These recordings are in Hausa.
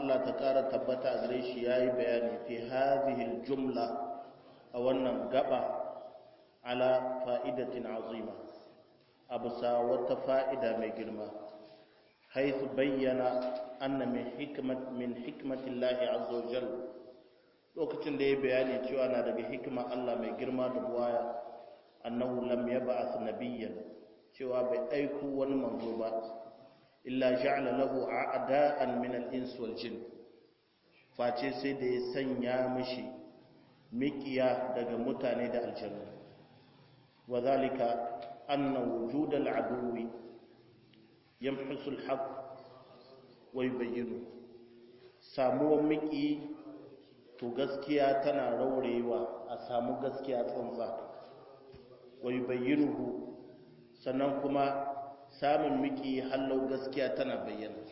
Allah ta ƙara tabbata a gare shi yayi bayani fi hadhihi jumla a wannan gaba ala fa'idatin azima abusa wata fa'ida mai girma haythu bayyana anna min hikmat min hikmatillahi azza wa jalla lokacin da ya bayani cewa na daga hikima Allah mai girma da buwaya annahu lam yab'ath nabiyyan cewa bai aiko wani manzo ba illa ja'ala lahu a'da'an min al-ins wal jin face sai da ya sanya mishi mikiya daga mutane da aljanna wa zalika anna wujud al-aduwi yamhisu al-haqq wa yubayyinu samuwan miki to gaskiya tana raurewa a samu gaskiya tsantsa wa yubayyinuhu sannan kuma samun miki hallau gaskiya tana bayyana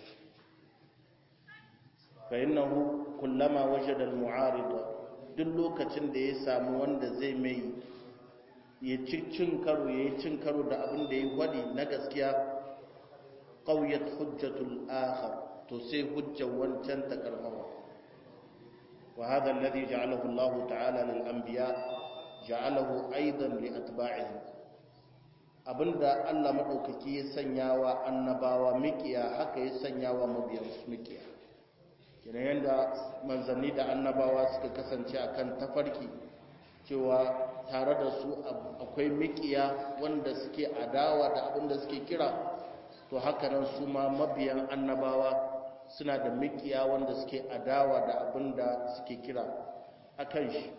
fa innahu kullama wajada al-mu'arida duk lokacin da ya samu wanda zai mai ya cin karo ya cin karo da abin da ya gwadi na gaskiya qawiyat hujjatul akhar to sai hujjar wancan ta karfafa wa hadha alladhi ja'alahu Allah ta'ala lil anbiya ja'alahu aidan li atba'ihim abinda Allah maɗaukaki ya sanya wa annabawa mikiya haka ya sanya wa mabiyansu mikiya kina yadda manzanni da annabawa suka kasance akan tafarki cewa tare da su akwai mikiya wanda suke adawa da abinda suke kira to haka nan su ma mabiyan annabawa suna da mikiya wanda suke adawa da abinda suke kira akan shi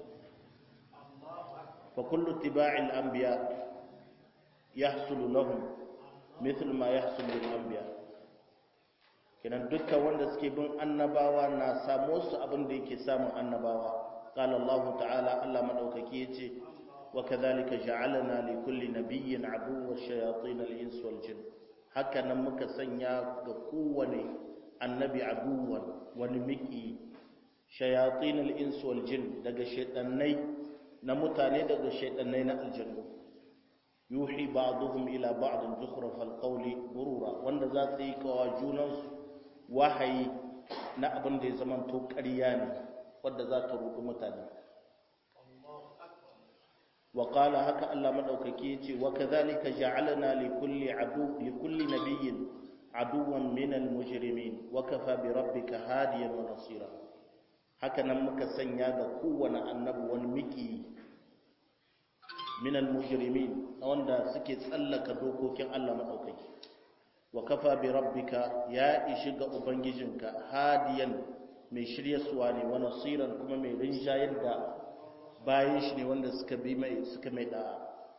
fa kullu tiba'il anbiya yahsulu lahum mithl ma yahsulu lil anbiya kenan dukkan wanda suke bin annabawa na samu su abin da yake samun annabawa qala Allah ta'ala Allah madaukaki yace wa kadhalika ja'alna li kulli nabiyyin aduwwa shayatin al-ins wal jin haka nan muka sanya ga kowane annabi aduwan wani miki shayatin al-ins wal jin daga shaytanai na mutane daga shaytanai na aljannu yuhi ba'dhum ila ba'd zukhruf al-qawli gurura wanda za su yi kawa junansu wahayi na abin da ya zama to ƙarya ne wanda za ta rudu mutane wa qala haka Allah madaukaki yace wa kadhalika ja'alna li kulli adu li kulli nabiyyin aduwan min al-mujrimin wa kafa bi rabbika hadiyan wa nasira haka nan muka sanya ga kowane annabi wani miki min al-mujrimin wanda suke tsallaka dokokin Allah madaukaki wa kafa bi rabbika ya ishi ga ubangijinka hadiyan mai shiryaswa ne wa nasiran kuma mai rinjayar da bayan shi ne wanda suka bi mai suka mai da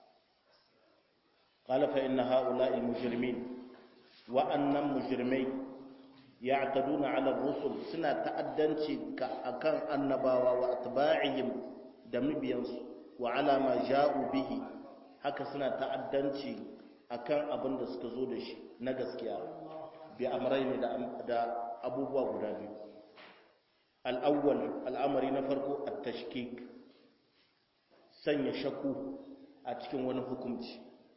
qala fa inna haula'i mujrimin wa annam mujrimai ya'taduna 'ala ar-rusul suna ta'addanci ka akan annabawa wa atba'ihim da mabiyansu wa 'ala ma ja'u bihi haka suna ta'addanci akan abin da suka zo da shi na gaskiya bi amrai ne da abubuwa guda biyu al'awwal al'amari na farko a tashkik sanya shaku a cikin wani hukunci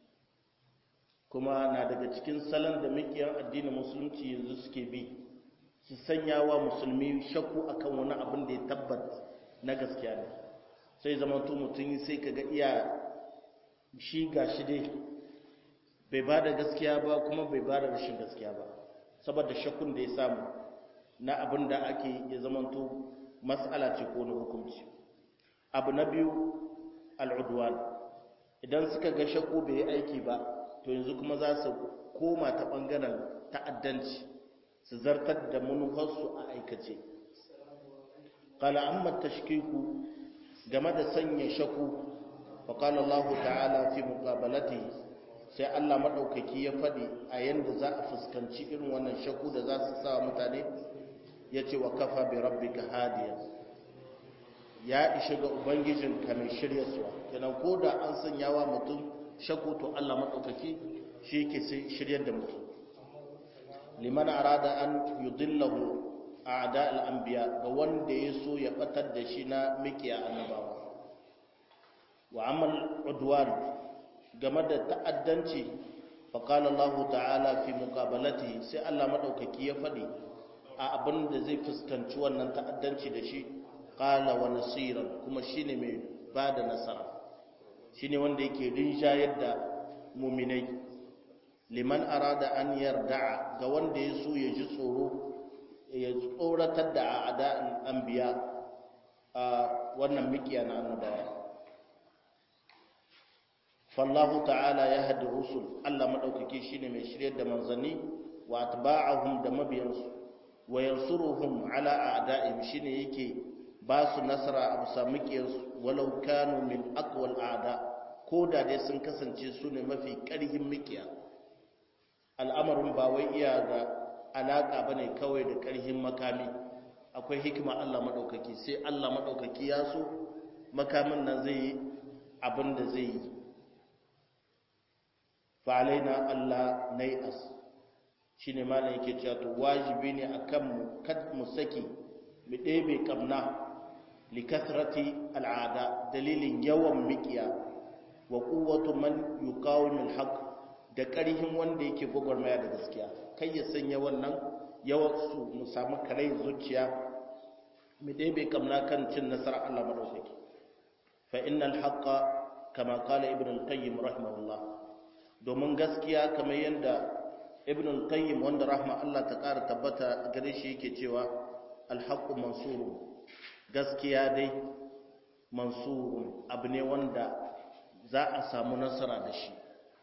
kuma na daga cikin salon da mikiyan addinin musulunci yanzu suke bi su sanya wa musulmi shaku akan wani abin da ya tabbata na gaskiya ne sai zama mutum sai kaga iya shi ga shi dai bai ba da gaskiya ba kuma bai ba da rashin gaskiya ba saboda shakkun da ya samu na abin da ake ya zamanto matsala ce ko na hukunci abu na biyu al'udwan idan suka ga shakku bai yi aiki ba to yanzu kuma za su koma ta ɓangaren ta'addanci su zartar da manufarsu a aikace kala amma tashkiku game da sanya shakku faƙala Allah ta'ala fi muqabalatihi sai Allah maɗaukaki ya faɗi a yadda za a fuskanci irin wannan shakku da za su sa mutane ya ce wa kafa bi rabbika hadiya ya ishi ga ubangijinka mai shirya suwa kenan ko da an sanya wa mutum shakku to Allah maɗaukaki shi ke shiryar da mutum liman arada an yudillahu a'da al-anbiya ga wanda ya so ya batar da shi na mikiya annabawa wa amal udwan game da ta'addanci faƙala Allah ta'ala fi muƙabalati sai Allah maɗaukaki ya faɗi a abin da zai fuskanci wannan ta'addanci da shi qala wa nasiran kuma shine mai bada nasara shine wanda yake rinjayar da mu'minai liman arada an yarda'a ga wanda ya so ya ji tsoro ya tsoratar da a'da'an anbiya a wannan mikiya na annabawa fallahu ta'ala ya hadi rusul Allah madaukake shine mai shiryar da manzanni wa atba'ahum da mabiyansu wa yansuruhum ala a'da'ihim shine yake ba su nasara a bisa mikiyansu walau kanu min aqwal a'da ko da dai sun kasance su ne mafi ƙarhin mikiya al'amarin ba wai iya da alaka bane kawai da ƙarhin makami akwai hikima Allah maɗaukaki sai Allah maɗaukaki ya so makamin nan zai yi abin da zai yi fa'alaina Allah nai'as shi ne malam yake cewa to wajibi ne a kanmu kad mu saki mu ɗebe ƙamna likasrati al'ada dalilin yawan miƙiya wa ƙuwatu man yuqawimul haqq da ƙarhin wanda yake gwagwarmaya da gaskiya kai ya sanya wannan yawan su mu samu karai zuciya mu ɗebe kamna kan cin nasarar Allah madaukaki fa innal haqqa kama qala ibn al-qayyim rahimahullah domin gaskiya kamar yanda ibn al-qayyim wanda rahma Allah ta ƙara tabbata gare shi yake cewa al-haqqu mansurun gaskiya dai mansurun abu ne wanda za a samu nasara da shi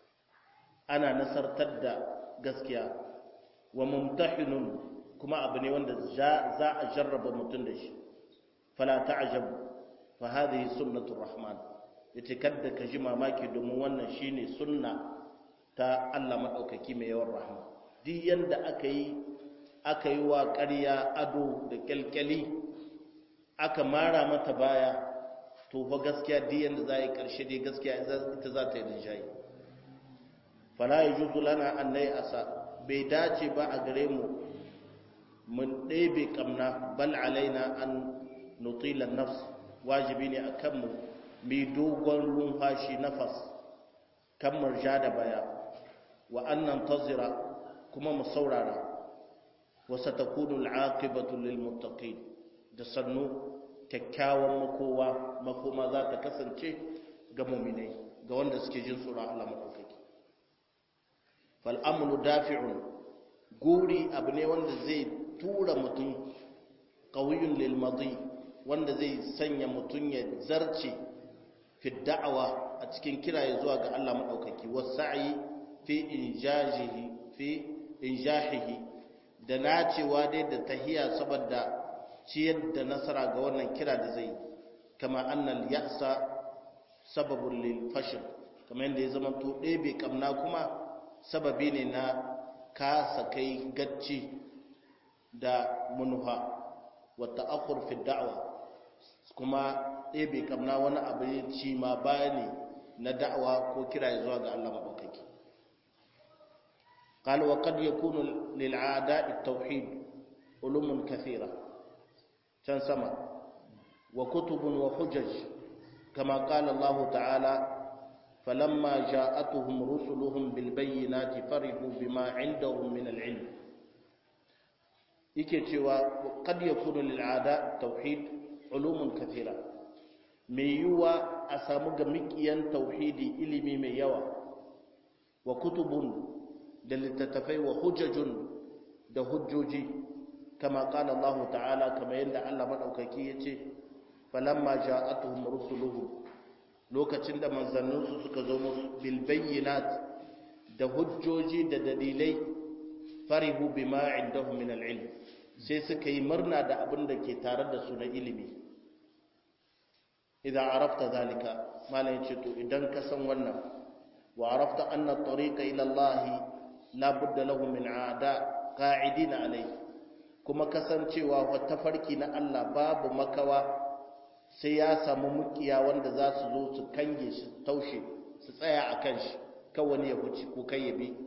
ana nasartar da gaskiya wa mumtahinun kuma abu ne wanda za a jarraba mutum da shi fala ta'jab fa hadhihi sunnatur rahman yace kadda ka ji mamaki domin wannan shine sunna ta Allah madaukaki mai yawan rahma duk yanda aka yi aka yi wa ƙarya ado da kyalkyali aka mara mata baya to fa gaskiya duk yanda za yi ƙarshe dai gaskiya ita za ta yi rinjaye fala yajuzu lana an asa bai dace ba a gare mu mun ɗebe ƙamna bal alaina an nutilan nafs wajibi ne a kanmu mai dogon lumfashi nafas kan murja da baya wa annan tazira kuma mu saurara wa satakunu al'aqibatu lil muttaqin da sannu kyakkyawan makowa makoma za ta kasance ga mu'minai ga wanda suke jin tsoron Allah madaukaki fal amru dafi'un guri abu ne wanda zai tura mutum ƙauyun lilmadi wanda zai sanya mutum ya zarce fi da'awa a cikin kiraye zuwa ga Allah maɗaukaki wasa'i fi injahihi fi injahihi da nacewa dai da tahiya saboda ciyar da nasara ga wannan kira da zai kama annal ya'sa sababun lil fashl kamar yadda ya zama to ɗebe kamna kuma sababi ne na kasa kai gacci da munuha wata akur fi da'awa kuma ɗebe kamna wani abu ci ma baya ne na da'awa ko kira zuwa ga Allah maɗaukaki قال وقد يكون للعاداء التوحيد علوم كثيرة كان سما وكتب وحجج كما قال الله تعالى فلما جاءتهم رسلهم بالبينات فرحوا بما عندهم من العلم yake cewa kad yakunu lil ada tauhid ulumun kathira mai yiwa a samu ga mikiyan tauhidi ilimi mai yawa wa kutubun da littattafai wa hujjajun da hujjoji kama qala Allah ta'ala kama yadda Allah madaukaki yace falamma ja'atuhum rusuluhum lokacin da manzanninsu suka zo musu bil bayyinat da hujjoji da dalilai farihu bima indahum min al-ilm sai suka yi murna da abin da ke tare da su na ilimi idan arafta zalika malayin ce to idan ka san wannan wa arafta anna tariqa ila Allah la budda lahu min aada qa'idina alai kuma kasancewa wata farki na Allah babu makawa sai ya samu mukiya wanda za su zo su kange shi taushe su tsaya akan shi kan wani ya huci ko kai ya bi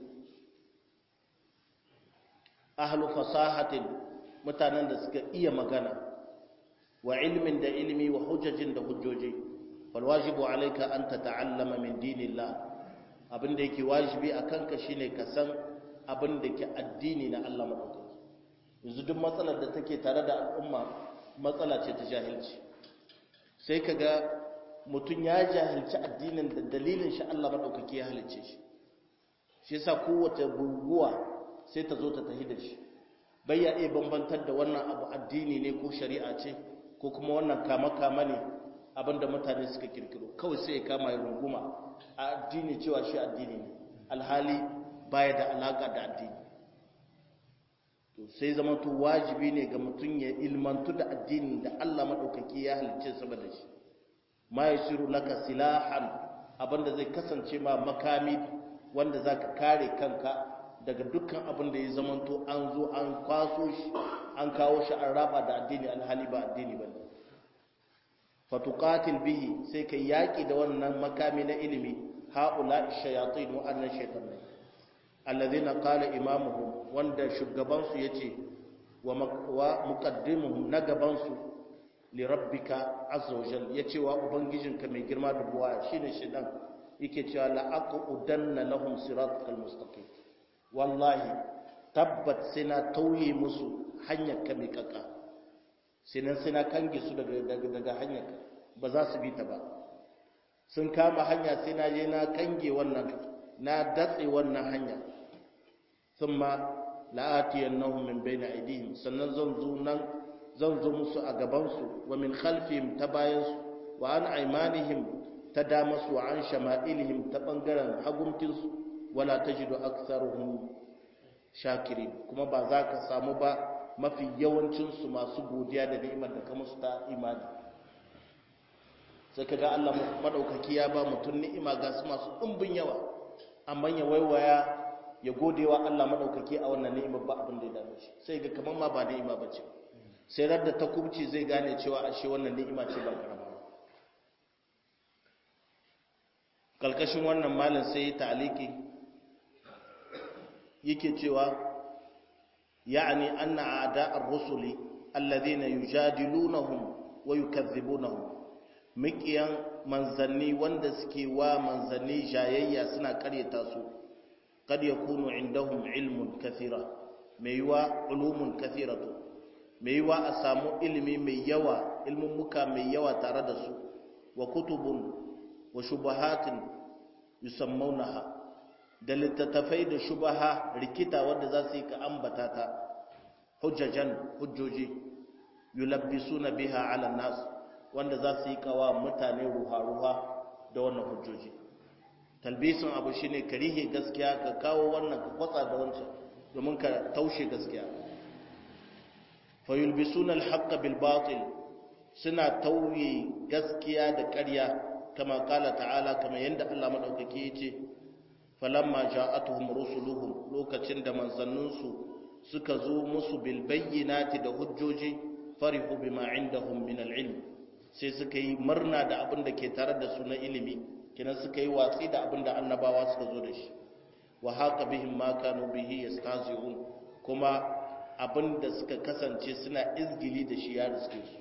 ahlu fasahatin mutanen da suka iya magana wa ilmin da ilmi wa hujjajin da hujjoji fal wajibu alayka an tata'allama min dinillah abinda yake wajibi akan ka shine ka san abinda ke addini na Allah madaukaki yanzu duk matsalar da take tare da al'umma matsala ce ta jahilci sai ka ga mutum ya jahilci addinin da dalilin shi Allah maɗaukaki ya halicce shi shi yasa kowace guguwa sai ta zo ta tahi da shi bai ya iya bambantar da wannan abu addini ne ko shari'a ce ko kuma wannan kama-kama ne abinda mutane suka kirkiro kawai sai ya kama ya runguma a addini cewa shi addini ne alhali baya da alaka da addini to sai zama to wajibi ne ga mutum ya ilmantu da addinin da Allah madaukaki ya halicce saboda shi ma yasiru laka silahan abinda zai kasance ma makami wanda zaka kare kanka daga dukkan abin da ya zamanto an zo an kwaso shi an kawo shi an raba da addini alhali ba addini bane fatuqatil bihi sai kai yaki da wannan makami na ilimi haula shayatin wa annan shaytanai alladhina qala imamuhum wanda shugaban su yace wa muqaddimuhum na gaban su li rabbika azza wajal yace wa ubangijinka mai girma da buwa shine shedan yake cewa la aqudanna lahum siratal mustaqim wallahi tabbat sina tauye musu hanyar ka mai kaka sinan sina kange su daga daga daga hanyar ba za su bi ta ba sun kama hanya sai na je na kange wannan na datse wannan hanya thumma la'atiyannahum min bayni aydihim sannan zan zo nan zan zo musu a gaban su wa min khalfihim ta bayan su wa an aymanihim ta dama su wa an shama'ilihim ta bangaren hagumtin su wala tajidu aktharuhum shakirin kuma ba za ka samu ba mafi yawancin su masu godiya da ni'imar da ka musu ta imani sai kaga Allah madaukaki ya ba mutum ni'ima ga su masu ɗumbin yawa amma ya waiwaya ya godewa Allah madaukaki a wannan ni'imar ba abin da ya dame shi sai ga kaman ma ba ni'ima bace sai radda ta kubci zai gane cewa ashe wannan ni'ima ce ba karama ba kalkashin wannan malin sai ya ta'aliki yake cewa ya'ni anna a'da'ar rusuli alladhina yujadilunahum wa yukazzibunahum mikiyan manzanni wanda suke wa manzanni jayayya suna karyata su kad yakunu indahum ilmun kathira mai yiwa ulumun kathiratu mai yiwa a samu ilimi mai yawa ilmin muka mai yawa tare da su wa kutubun wa shubahatin yusammaunaha da littattafai da shubaha rikita wanda za su yi ka ambata ta hujjajan hujjoji yulabbisuna biha ala nas wanda za su yi kawa mutane ruha-ruha da wannan hujjoji talbisin abu shine ka rihe gaskiya ka kawo wannan ka kwatsa da wancan domin ka taushe gaskiya fayulbisuna alhaqqa bil batil suna tauye gaskiya da ƙarya kama kala ta'ala kama yanda Allah madaukake yace falamma ja'atuhum rusuluhum lokacin da manzanninsu suka zo musu bil bayyinati da hujjoji farihu bima indahum min al ilm sai suka yi murna da abin da ke tare da su na ilimi kenan suka yi watsi da abin da annabawa suka zo da shi wa haka bihim ma kanu bihi yastahzi'un kuma abin da suka kasance suna izgili da shi ya riske su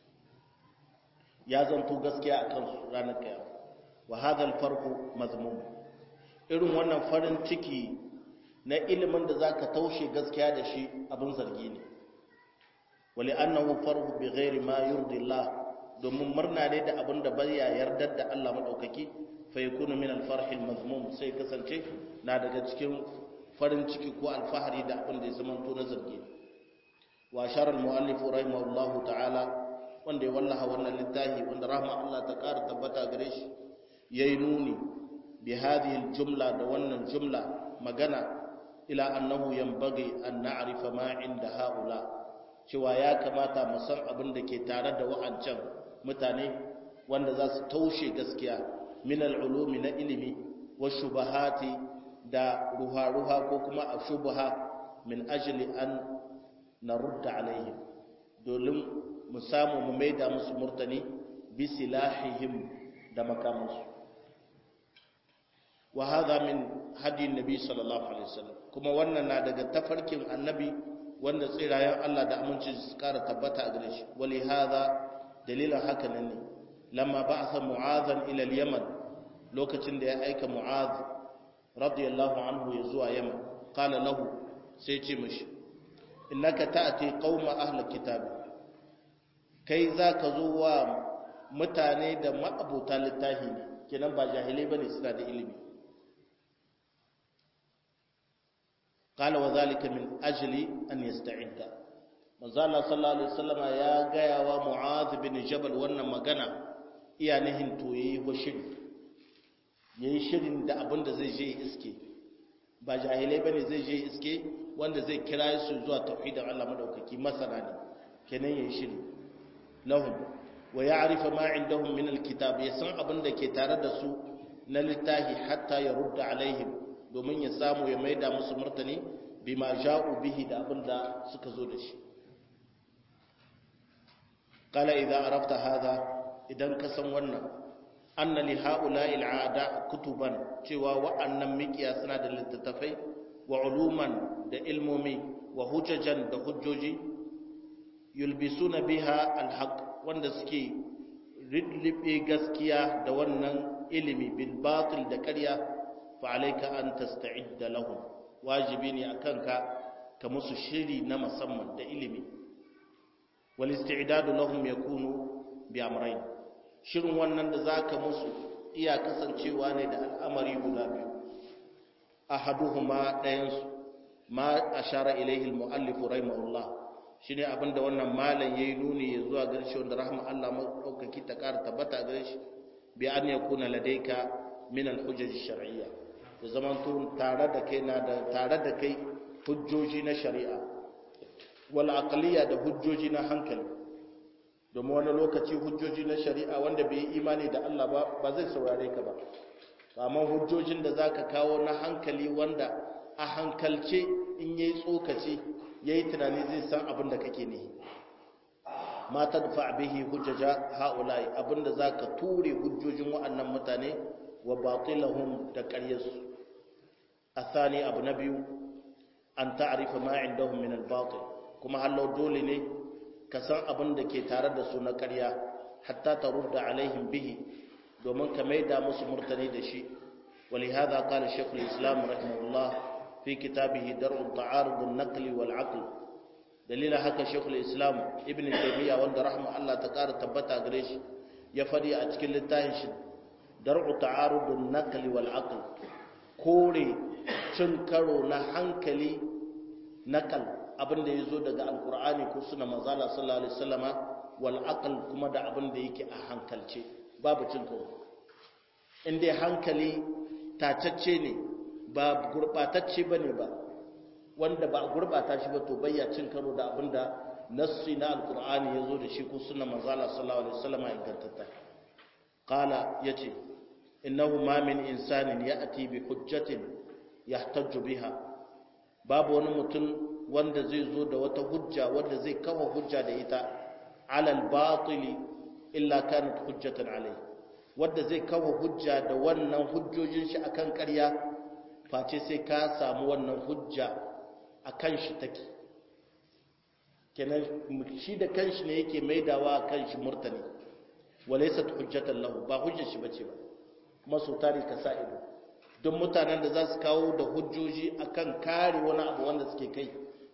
ya zanto gaskiya akan su ranar kiyama wa hadha al-farqu mazmum irin wannan farin ciki na ilimin da zaka taushe gaskiya da shi abin zargi ne wali annahu farhu bi ghairi ma yurdi Allah domin murna ne da abin da bai yardar da Allah madaukaki fa yakunu min al-farh al-mazmum sai kasance na daga cikin farin ciki ko alfahari da abin da ya zama to na zargi wa ashara al-muallif rahimahullah ta'ala wanda ya wallaha wannan littafi wanda rahma Allah ta ƙara tabbata gare shi yayi nuni bi hadhihi al-jumla da wannan jumla magana ila annahu yanbaghi an na'rifa ma inda haula cewa ya kamata mu san abin da ke tare da wa'ancan mutane wanda za su taushe gaskiya min al'ulumi na ilimi wa shubahati da ruha-ruha ko kuma a shubaha min ajili an na rudda alaihim domin mu samu mu maida musu murtani bi silahihim da makamansu wa hadha min hadi nabi sallallahu alaihi wasallam kuma wannan na daga tafarkin annabi wanda tsirayen Allah da aminci su kara tabbata a gare shi wali hadha dalilan haka nan ne lamma ba'atha mu'adhan ila al-yaman lokacin da ya aika mu'adh radiyallahu anhu ya zuwa yaman qala lahu sai ce mishi innaka ta'ti qauma ahli kitab kai zaka zo wa mutane da ma'abuta littafi ne kenan ba jahilai bane suna da ilimi qala wa zalika min ajli an yasta'idda manzo Allah sallallahu alaihi wasallam ya gaya wa mu'adh bin jabal wannan magana iya nihin to yayi shiri yayi shirin da abin da zai je iske ba jahilai bane zai je iske wanda zai kira su zuwa tauhidin Allah madaukaki masana ne kenan yayi shiri lahum wa ya'rifa ma indahum min alkitab yasan abin da ke tare da su na littahi hatta ya rudda alaihim domin ya samu ya maida musu martani bima ja'u bihi da abin da suka zo da shi qala idza arafta hadha idan ka san wannan anna li haula'i al'ada kutuban cewa wa'annan mikiya suna da littattafai wa uluman da ilmomi wa hujjajan da hujjoji yulbisuna biha alhaq wanda suke ridlibe gaskiya da wannan ilimi bil batil da ƙarya fa alayka an tasta'idda lahum wajibi ne akan ka ka musu shiri na musamman da ilimi wal isti'dadu lahum yakunu bi amrayn shirin wannan da zaka musu iya kasancewa ne da al'amari guda biyu ahaduhuma dayansu ma ashara ilayhi al-muallif rahimahullah shine abinda wannan malam yayi nuni ya zuwa gare shi wanda rahma Allah madaukaki ta kara tabbata gare shi bi an yakuna ladayka min al-hujaj ash-shar'iyya da zaman to tare da kai na da tare da kai hujjoji na shari'a wal aqliya da hujjoji na hankali domin wani lokaci hujjoji na shari'a wanda bai yi imani da Allah ba ba zai saurare ka ba amma hujjojin da zaka kawo na hankali wanda a hankalce in yayi tsokaci yayi tunani zai san abin da kake ne ma tadfa bihi hujjaja haula'i abinda zaka ture hujjojin wa'annan mutane wa batilahum da qaryarsu athani abu na biyu an ta'rifa ma indahum min al-batil kuma hallo dole ne ka san abin da ke tare da su na ƙarya hatta tarudda alaihim bihi domin ka maida musu murtani da shi ولهذا قال شيخ الإسلام رحمه الله في كتابه درء التعارض النقل والعقل دليل هكا شيخ الإسلام ابن تيمية وند رحمه الله تقار تبتا قريش يفدي أتكل التاهش درء تعارض النقل والعقل كوري تنكرو نحنكلي نقل abin da ya zo daga alkur'ani ko suna mazala sallallahu alaihi wasallama wal aql kuma da abin da yake a hankalce babu cin karo in dai hankali tacacce ne ba gurbatacce bane ba wanda ba gurbata shi ba to bayya cin karo da abin da nassi na alkur'ani ya zo da shi ko suna mazala sallallahu alaihi wasallama ingantatta qala yace innahu ma min insanin ya'ti bi hujjatin yahtajju biha babu wani mutum wanda zai zo da wata hujja wanda zai kawo hujja da ita alal batili illa kanat hujjatan alai wanda zai kawo hujja da wannan hujjojin shi akan ƙarya face sai ka samu wannan hujja akan shi take kenan shi da kanshi ne yake maidawa kan shi murtani walaysat hujjatan lahu ba hujjar shi bace ba kuma so tare ka sa ido don mutanen da za su kawo da hujjoji akan kare wani abu wanda suke kai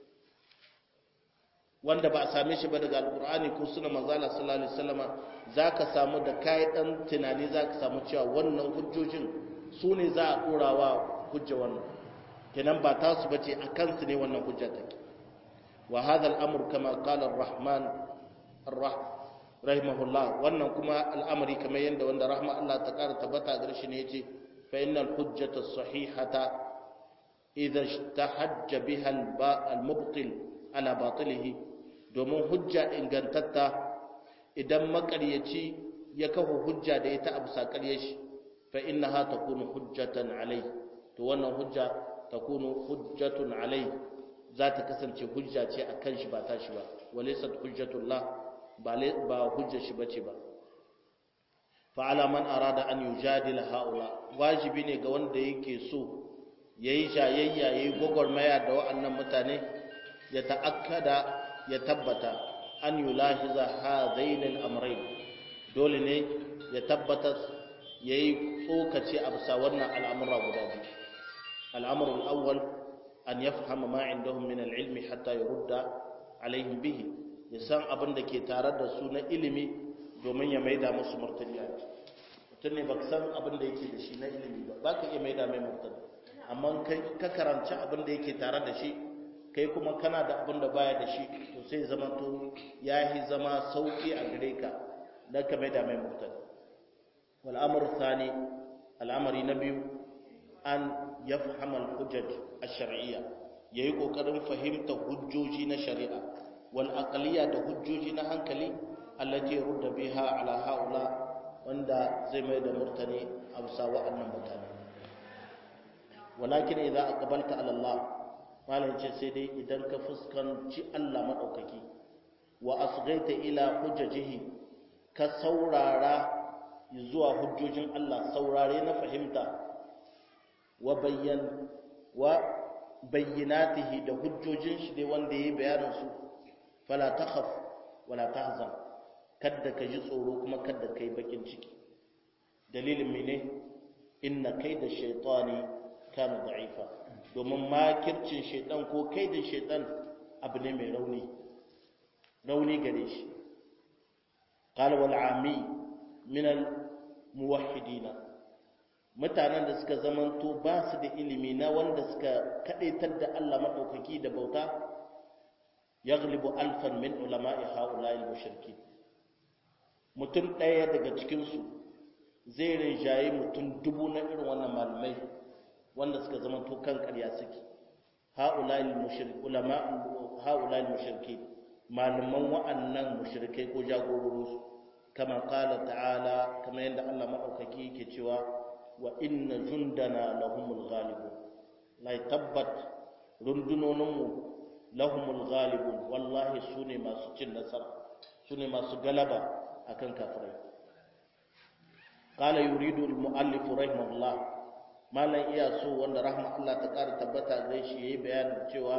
wanda ba a same shi ba daga alkur'ani ko suna manzala sallallahu alaihi wasallama zaka samu da kai dan tunani zaka samu cewa wannan hujjojin su ne za a dorawa hujja wannan kenan ba ta su bace akan su ne wannan hujja take wa hadha al-amr kama qala ar-rahman ar-rah rahimahullah wannan kuma al'amari kamar yanda wanda rahma Allah ta kara tabbata gare shi ne yace fa innal hujjata as-sahihata idha ishtahajja biha al-mubtil ala batilihi domin hujja ingantatta idan makaryaci ya kafa hujja da ita a bisa ƙarye shi fa innaha takunu hujjatan alai to wannan hujja takunu hujjatun alai za ta kasance hujja ce a kan shi ba ta shi ba walaysat hujjatullah ba ba hujja shi bace ba fa ala man arada an yujadila haula wajibi ne ga wanda yake so yayi jayayya yayi gogormaya da wa'annan mutane ya ta'akkada ya tabbata an yulahiza hadain al-amrayn dole ne ya tabbata yayi tsokace a bisa wannan al'amura guda biyu al'amru al-awwal an yafhama ma indahum min al-ilmi hatta yurda alaihim bihi ya san abin da ke tare da su na ilimi domin ya maida musu martani a mutum ne ba san abin da yake da shi na ilimi ba ba ka iya maida mai martani amma ka karanci abin da yake tare da shi kai kuma kana da abin da baya da shi to sai zama to ya yi zama sauki a gare ka don ka maida mai martani wal amru thani al'amari na biyu an yafhama al-hujaj ash-shar'iyya yayi kokarin fahimta hujjoji na shari'a wal aqliya da hujjoji na hankali allati rudda biha ala haula wanda zai mai da murtani a bisa wa'annan mutane walakin idza aqbalta ala Allah malam ce sai dai idan ka fuskanci Allah madaukaki wa asghaita ila hujjajihi ka saurara zuwa hujjojin Allah saurare na fahimta wa bayyan wa bayyinatihi da hujjojin shi dai wanda yayi bayanin su fala takhaf wala tahzan kadda ka ji tsoro kuma kadda kai bakin ciki dalilin mene inna kaida shaytani kana da'ifa domin makircin shaytan ko kaidin shaytan abu ne mai rauni rauni gare shi qala wal ami min al muwahhidina mutanen da suka zamanto ba su da ilimi na wanda suka kadaitar da Allah madaukaki da bauta yaglibu alfan min ulama'i haula'i al-mushrikin mutum ɗaya daga cikinsu zai rinjaye mutum dubu na irin wannan malamai wanda suka zama to kan ƙarya suke haula'i al-mushrikin malaman wa'annan mushrikai ko jagororinsu kama qala ta'ala kama yadda Allah madaukaki yake cewa wa inna jundana lahumul ghalibun lai tabbat rundunoninmu lahumul ghalibun wallahi sune masu cin nasara sune masu galaba akan kafirai qala yuridu al-muallif rahimahullah malan iya so wanda rahma Allah ta ƙara tabbata gare shi yayi bayanin cewa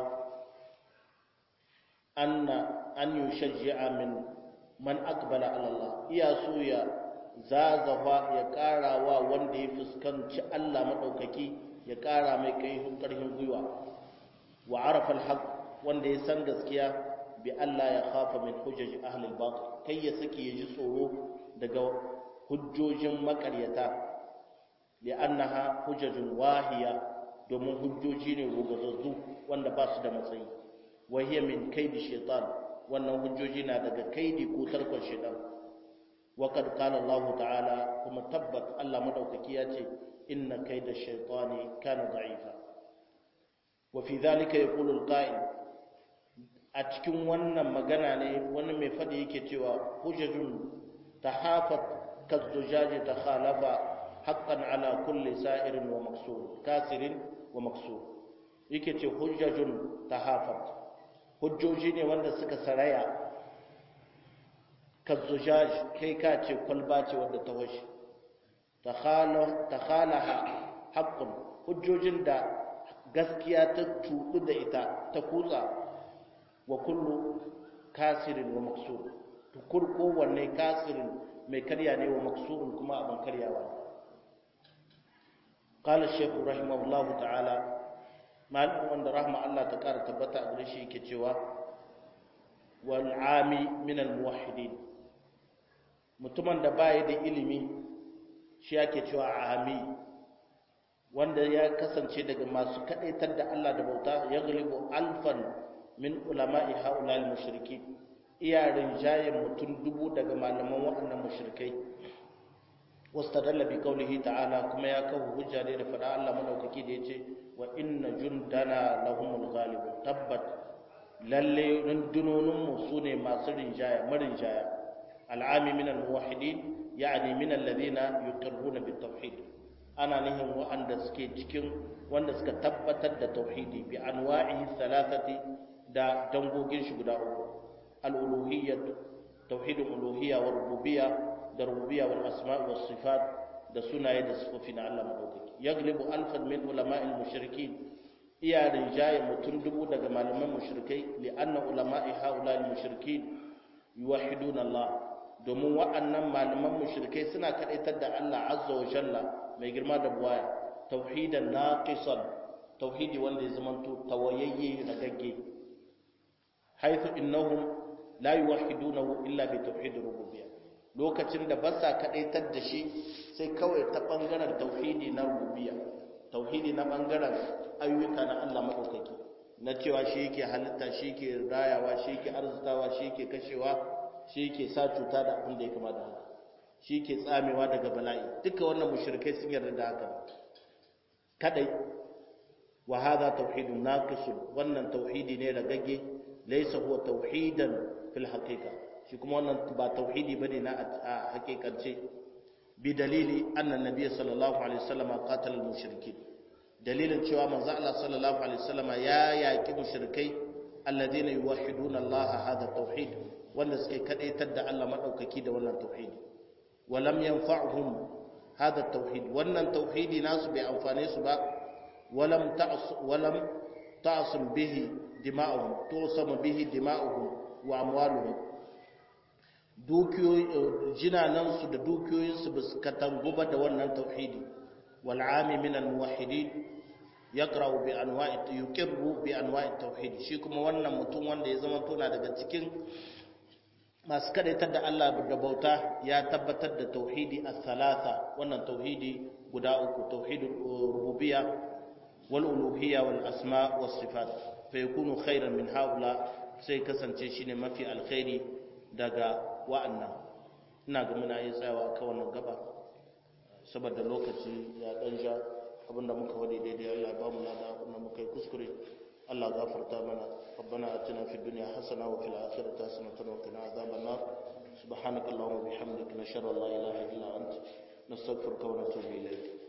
anna an yushajji'a min man aqbala ala Allah iya so ya zazafa ya ƙara wa wanda ya fuskanci Allah madaukaki ya ƙara mai kai ƙarfin gwiwa wa arafa al-haq wanda ya san gaskiya bi Allah ya khafa min hujjaj ahli al-batil kai ya saki ya ji tsoro daga hujjojin makaryata li'annaha hujjajun wahiya domin hujjoji ne rugazazzu wanda ba su da matsayi wa hiya min kaidi shaitan wannan hujjoji na daga kaidi ko tarkon shaitan wa kad qala Allah ta'ala kuma tabbat Allah madaukaki ya ce inna kaida shaitani kana da'ifa wa fi dhalika yaqulu al-qa'il a cikin wannan magana ne wani mai fadi yake cewa hujjajun tahafat kazzujaji takhalafa haqqan ala kulli sa'irin wa maksur kasirin wa maksur yake ce hujjajun tahafat hujjoji ne wanda suka saraya kazzujaj kai ka ce kwalba ce wanda ta washe takhalaha haqqun hujjojin da gaskiya ta tudu da ita ta kutsa wa kullu kasirin wa maksur tukur kowanne kasirin mai karya ne wa maksurun kuma abin karyawa ne qala shaykh rahimahullahu ta'ala malamin wanda rahma Allah ta kara tabbata a gare shi yake cewa wal ami min al muwahhidin mutumin da bai da ilimi shi yake cewa ami wanda ya kasance daga masu kadaitar da Allah da bauta ya galibu alfan min ulama'i haula al mushrikin iya rinjayen mutum dubu daga malaman waɗannan mushrikai wastadalla bi qawlihi ta'ala kuma ya kawo hujja ne da fada Allah madaukaki da yace wa inna jundana lahumul ghalibun tabbat lalle rundunonin mu sune masu rinjaya marinjaya al'ami min al-muwahhidin yani min alladhina yuqirruna bit tauhid ana nihin wa'anda suke cikin wanda suka tabbatar da tauhidi bi anwa'ihi thalathati da dangogin shi guda uku al-uluhiyyah tauhidul uluhiyya wa rububiyya da rububiyya wal asma' was sifat da sunaye da sifofi na Allah madaukaki yaglibu alfan min ulama'il mushrikin iya rinjaye mutum dubu daga malaman mushrikai li anna ulama'i haula'il mushrikin yuwahhiduna Allah domin wa'annan malaman mushrikai suna kadaitar da Allah azza wa jalla mai girma da buwaya tauhidan naqisan tauhidi wanda ya zamanto tawayayye ragagge haythu innahum la yuwahhidunahu illa bi tauhid rububiyyah lokacin da ba sa kadaitar da shi sai kawai ta bangaren tauhidi na rububiyya tauhidi na bangaren ayyuka na Allah madaukaki na cewa shi yake halitta shi yake rayawa shi yake arzutawa shi yake kashewa shi yake sa cuta da abin da ya kama da haka shi yake tsamewa daga bala'i duka wannan mushrikai sun yarda da haka kadai wa hadha tauhidun naqis wannan tauhidi ne ragagge laysa huwa tauhidan fil haqiqa shi kuma wannan ba tauhidi bane na a hakikance bi dalili anna nabiy sallallahu alaihi wasallam qatala al mushrikin dalilin cewa manzo Allah sallallahu alaihi wasallam ya yaki mushrikai alladheena yuwahhiduna Allah hada tauhid wanda suke kadaitar da Allah madaukaki da wannan tauhidi walam yanfa'uhum hada tauhid wannan tauhidi nasu bai amfane su ba walam ta'as walam ta'asum bihi dima'uhum tusam bihi dima'uhum wa amwaluhum dukiyoyi jinanansu da dukiyoyinsu ba su katangu ba da wannan tauhidi wal'ami min al-muwahhidin yaqra'u bi anwa'i yuqirru bi anwa'i tauhid shi kuma wannan mutum wanda ya zama tona daga cikin masu kadaitar da Allah da bauta ya tabbatar da tauhidi as-salasa wannan tauhidi guda uku tauhidul rububiyya wal uluhiyya wal asma was sifat fa yakunu khairan min haula sai kasance shine mafi alkhairi daga wa'annan ina ga muna yi tsayawa kan wannan gaba saboda lokaci ya dan ja abinda muka wadi daidai Allah ya ba mu lada abinda muka yi kuskure Allah gafarta mana ربنا آتنا في الدنيا حسنة وفي الآخرة حسنة وقنا عذاب النار سبحانك اللهم وبحمدك نشهد أن لا إله إلا أنت نستغفرك ونتوب إليك